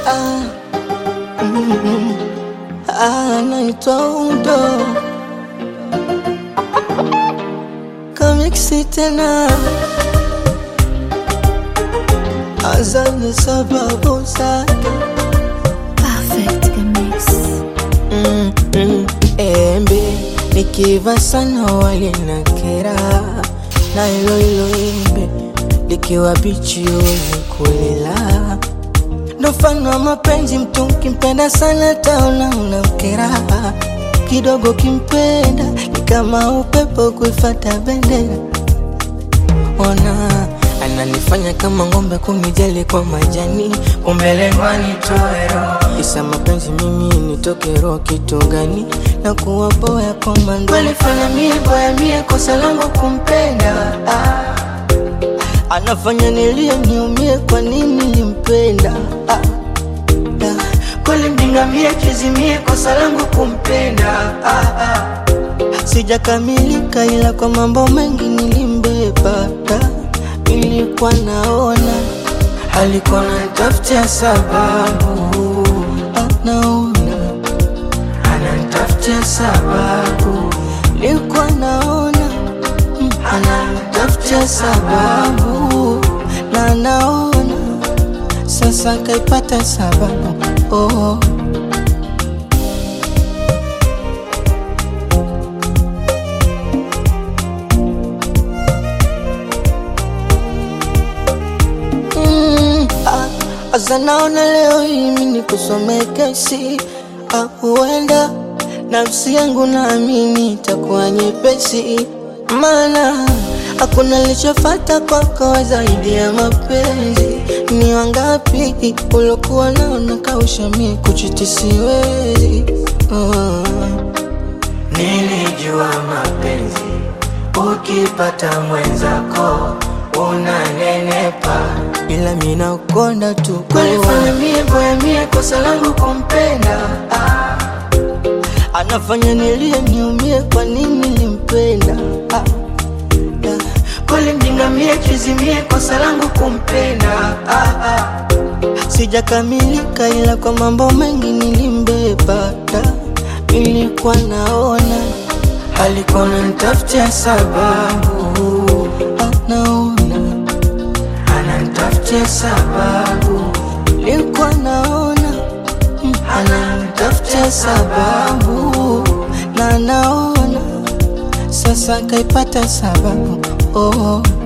ah, mm, ah, naitwa Udo kamiksi tena azana sababu zake Perfect Mix. mm, mm, embe likiva sana walinakera na hilo hilo embe likiwa bichi wenye kulila ndo mfano wa mapenzi mtu ukimpenda sana taona unamkera kidogo kimpenda ni kama upepo kuifata bendera ona ananifanya kama ng'ombe kunijali kwa majani umbelengwa nitoe roho isa mapenzi mimi nitoke roho kitu gani na kuwa boya kwa mando walifanya mie boya mie kosa langu kumpenda ah. anafanya nilie niumie kwa nini nimpenda ah. ah. kweli mjinga mie kizimie kosa langu kumpenda ah, ah. sijakamilika ila kwa mambo mengi nilimbeba ah. nilikuwa naona alikuwa nanitafutia sababu ah, naona ananitafutia sababu nilikuwa naona mm, ananitafutia sababu na naona sasa kaipata sababu oh. Mm, ah, Asa naona leo hii mimi nikusomee kesi ah, huenda nafsi yangu naamini itakuwa nyepesi, maana hakuna lichofata kwako zaidi ya mapenzi. Ni wangapi ulokuwa nao nakausha mie kuchiti siwezi oh. Nilijua mapenzi ukipata mwenzako unanenepa, ila mina ukonda tu kwalifanya mie boya mie kosa langu kumpenda ah. Anafanya nilie niumie, kwa nini nimpenda ah. ah. Kweli mjinga mie kizimie, kosa langu kumpenda ah, ah. Sijakamilika ila kwa mambo mengi nilimbeba da. Nilikuwa naona alikuwa nanitafutia sababu ah, naona ananitafutia sababu nilikuwa naona mm, ananitafutia sababu na naona sasa kaipata sababu oh.